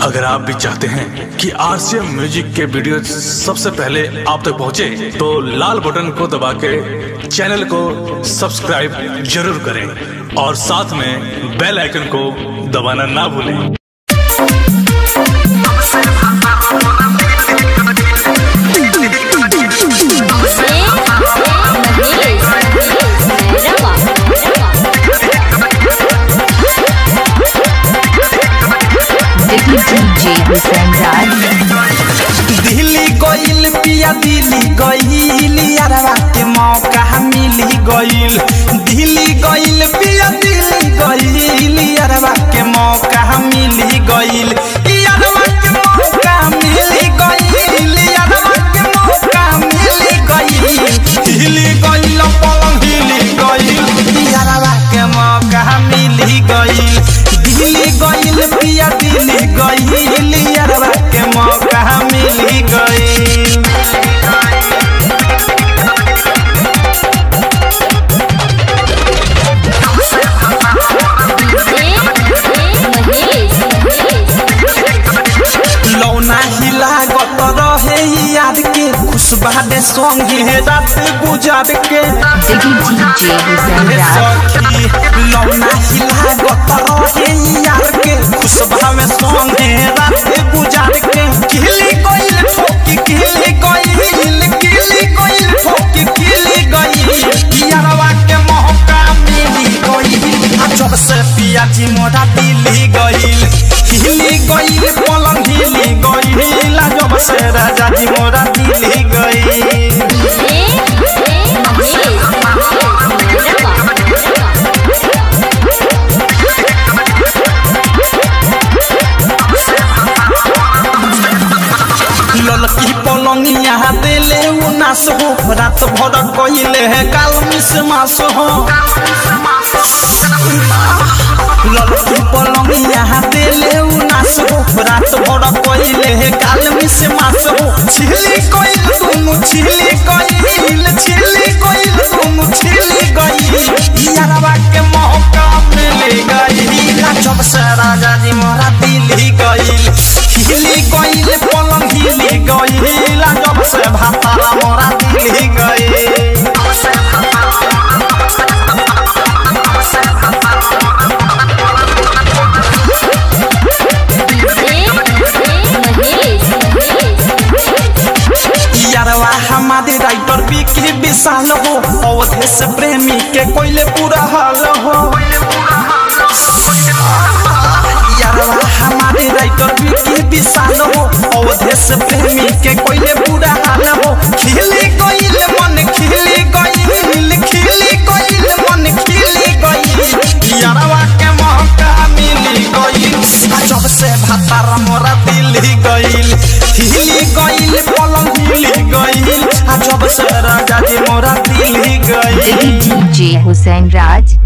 अगर आप भी चाहते हैं कि आरसीएम म्यूजिक के वीडियो सबसे पहले आप तक पहुंचे, तो लाल बटन को दबा के चैनल को सब्सक्राइब जरूर करें और साथ में बेल आइकन को दबाना ना भूलें DJ Hussein Raj. दिल्ली गइल पिया दिल्ली गइल यारवा के मौका मिली गइल दिल्ली गइल पिया दिल्ली गइल यारवा के मौका मिली गइल यारवा के मौका मिली गइल यारवा के मौका मिली गइल हिली गइल पलंग हिली गइल यारवा के मौका मिली गइल दिल्ली गइल पिया दिल्ली गइल यारवा के मौका मिली गइल लौना हिला गत रहे याद के खुशबादे संगे रात गुजार के Diggy DJ Hussein Raj. सखी लौना हिला गत रहे याद के खुशबा संगे रात गुजार के खिली गइल ठोकी खिली गइल खिली गइल ठोकी खिली गइल यारवा के मौका मिली गइल आ जब से पिया जी मोरा दिल्ली गइल हिली गइल पलंग हिली गइल आ जब से राजा जी मोरा दिल्ली गइल ललकी पलंगिया देले उ नास हो रात भर कइले है काल मिस मास हो ललकी पलंगिया देले उ नास हो रात भर कइले है काल मिस मास हो छिली कइल दुनु छिली कइल छिली कइल दुनु छिली गइल यारवा के मौका मिल गइल जब से राजा जी मोरा दिल्ली गइल हिली गइल पलंग हिली गइल जब से भातारा मोरा दिल्ली गइल यारवा हमारे राइटर बिकी विशाल हो अवधेश प्रेमी के कोइले पूरा हाल हो यारवा हमारे राइटर बिकी विशाल हो अवधेश प्रेमी के कोइले पूरा हाल हो खिली गइल मन खिली गइल खिली गइल मन खिली गइल यारवा के मौका मिली गइल जब से भातार मोरा दिल्ली गइल हिली गइल पलंग हिली गइल आ जब से राजा जी मोरा दिल्ली गइल Diggy DJ Hussein Raj.